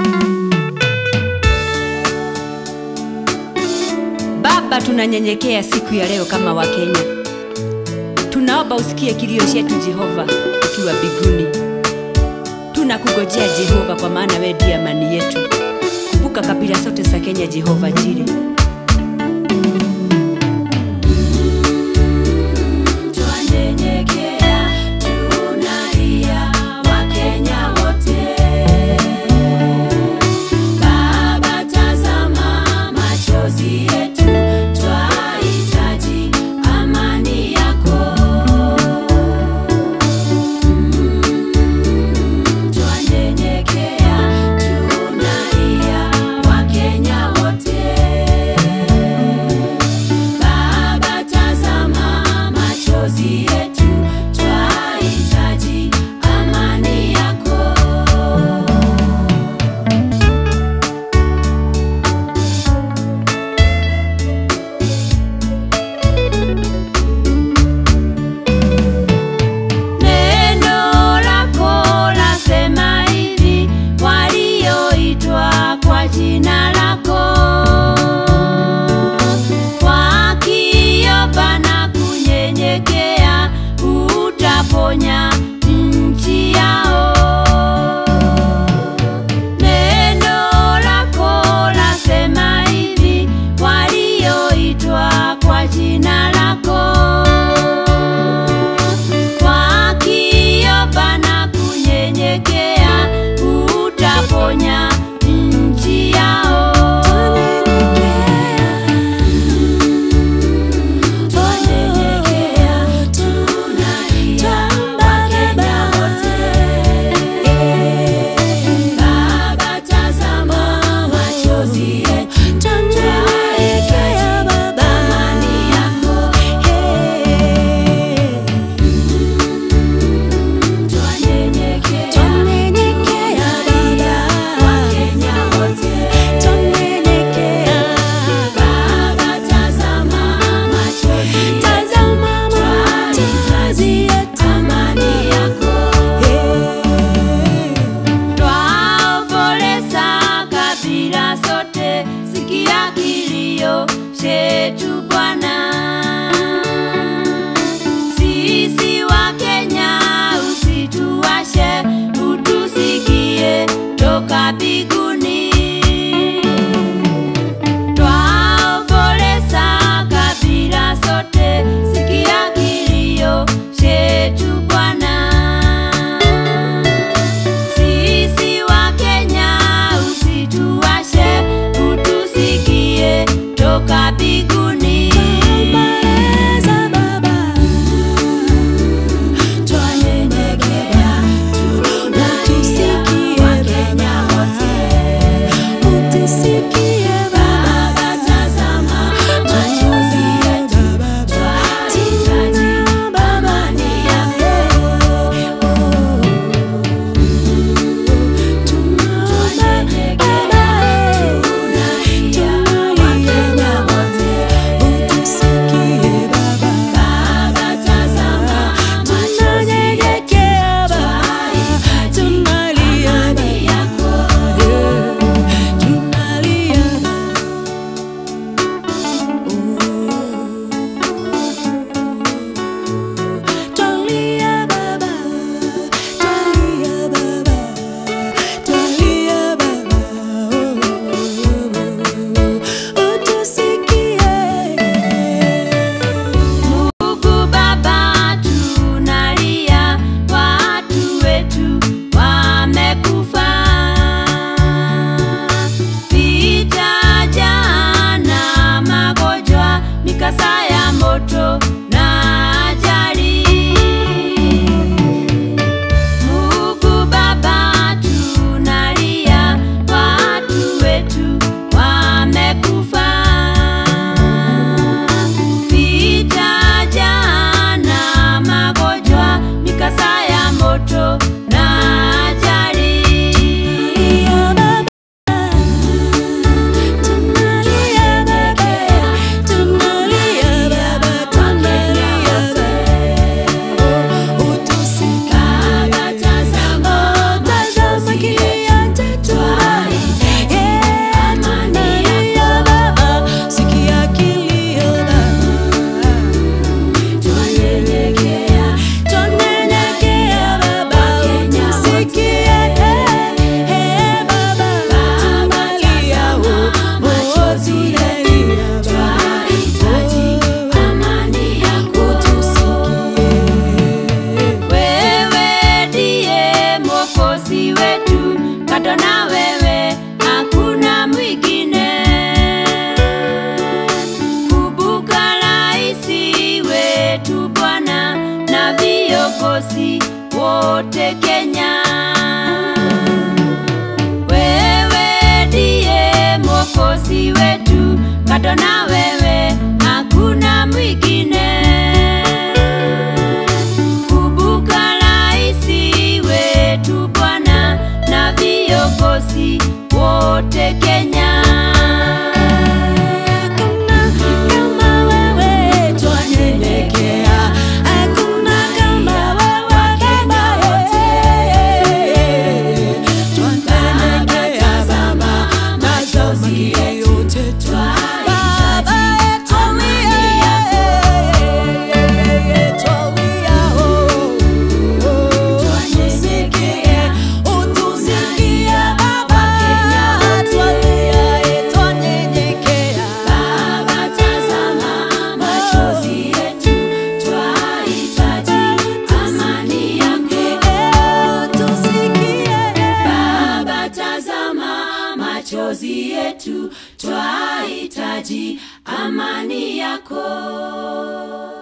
Baba, tunanyenyekea siku ya leo kama Wakenya. Tunaomba usikie kilio chetu Jehova, ukiwa mbinguni. Tunakungojea Jehova, kwa maana wewe ndiye amani yetu. Kumbuka kabila zote za Kenya, Jehova Jire. Twanyenyekea, tunalia Wakenya wote. Baba, tazama machozi yetu, twahitaji amani yako. Twanyenyekea, tunalia Wakenya wote. Baba, tazama machozi yetu, twahitaji amani yako. Neno lako lasema hivi, walioitwa kwa jina lako wakiomba na kunyenyekea, utaponya nchi yao. Neno lako lasema hivi, walioitwa kwa jina lako wakiomba na kunyenyekea, utaponya nchi yao. Twanyenyekea, tunalia Wakenya wote. Baba, tazama machozi yetu, twahitaji amani yako. Twanyenyekea, tunalia Wakenya wote. Baba, tazama machozi yetu, twahitaji amani yako. Twaomboleza kabila zote, sikia kilio chetu Bwana. Sisi wa Kenya usituache, utusikie toka mbinguni. Twaomboleza kabila zote, sikia kilio chetu Bwana. Sisi wa Kenya usituache, utusikie toka mbinguni. Twanyenyekea, tunalia Wakenya wote. kando na wewe hakuna mwingine. Kumbuka raisi wetu Bwana na viongozi wote Kenya. Wewe ndiye mwokozi wetu, kando na wewe hakuna mwingine. Kumbuka raisi wetu Bwana na viongozi wote Kenya. Hakuna kama wewe twanyenyekea, hakuna kama wewe Baba wote twanyenyekea Baba, machozi yote Baba twalia, twalia oh, tusikie, utusikie Baba, twalia, twanyenyekea Baba, tazama machozi yetu, twahitaji amani yako. Baba, tazama machozi yetu, twahitaji amani yako.